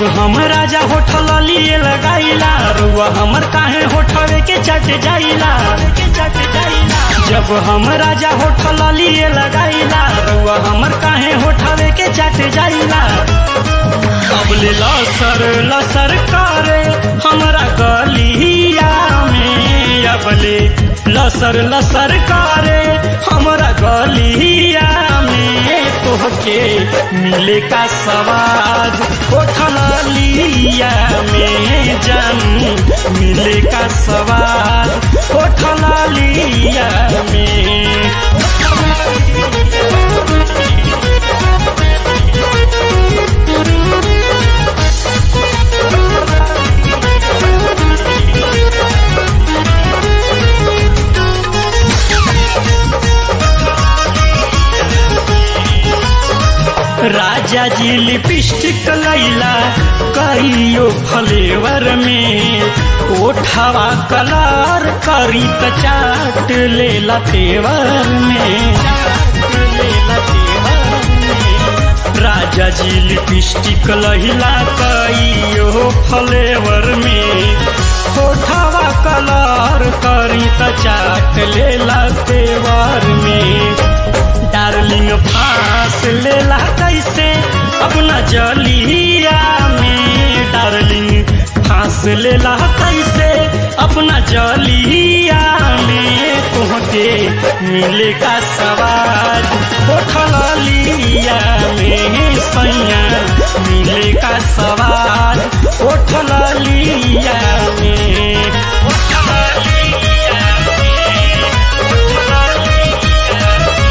जब हम राजा होठल लिए लगाइला रुआ हमर काहे होठवे के चट जाइला के चट जाइला जब हम राजा होठल लिए लगाइला रुआ हमर काहे होठवे के चट जाइला कबले लसर लसर करे हमरा गलिया में अबले लसर लसर करे हमरा गलिया में तोहके मिले का सवाद उठल लिया में जानू मिले का सवाद उठल लिया में राजा जी लिपस्टिक लैला कहियो फ्लेवर में ओठवा कलर करी त चाट लेला तेवर में चाट लेला तेवर में। राजा जी लिपस्टिक लहिला कहियो फ्लेवर में ओठवा कलर करी त चाट लेला तेवर में डार्लिंग फांस लेला कैसे अपना जलिया में डार्लिंग फांस लेला कैसे अपना जलिया में तुहके मिले का सवाल उठल लिया में सैया मिले का सवाल उठल लिया में उठल लिया में उठल लिया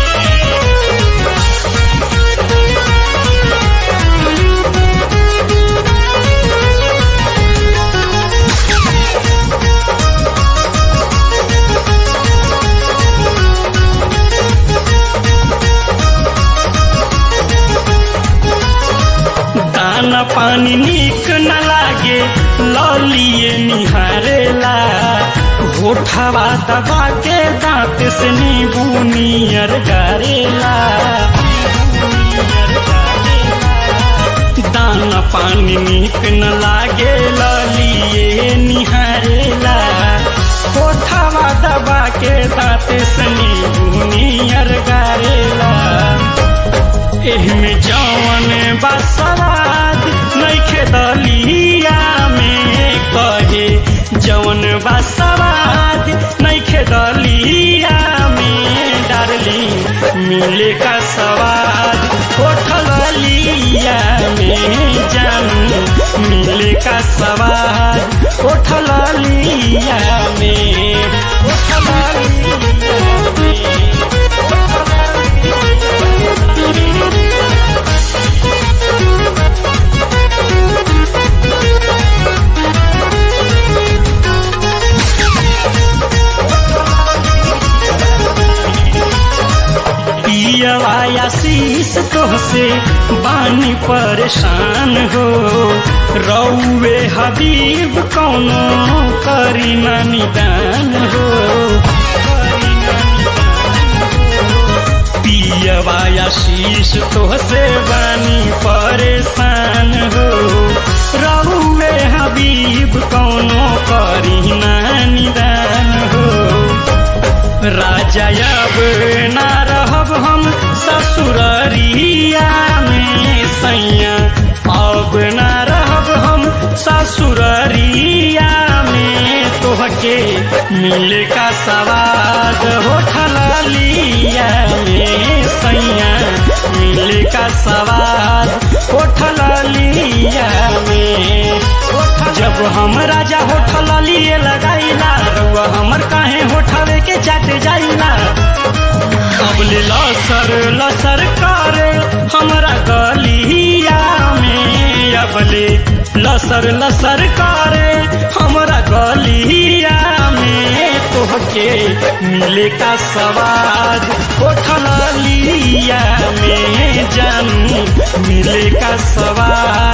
दाना पानी निक न लागे ललिए निहारेला होठवा दबा के दांत से नींबू नियर गारेला दाना पानी निक न लागे ललिए निहारेला होठवा दबा के दांत से नींबू नियर गारेला एहमे जवन बसवाद नैखे दलिया में कहे जवन बसवाद नैखे दलिया में डारली मिले का सवाद होठल लिया में जानू मिले का सवाद होठल लिया में होठल लिया में पियवा शीश तोहसे बानी परेशान हो रौवे हबीब कौनो करी ना निदान हो पियवा शीश तोहसे बानी परेशान हो रौवे हबीब कौनो करी ना निदान हो राजा अब ना रहब हम ससुररिया में सैया अब ना रहब हम ससुररिया में तोहके मिले का सवाद होठल लिया में सैया मिले का सवाद होठल लिया में जब हम राजा होठल लिए लगाइला रउआ हमर काहे होठवे के चाट जाइला कबले लसर लसर करे हमरा गलिया में अबले लसर लसर करे हमरा गलिया में तोहके मिले का सवाद होठल लिया में जानू मिले का सवाद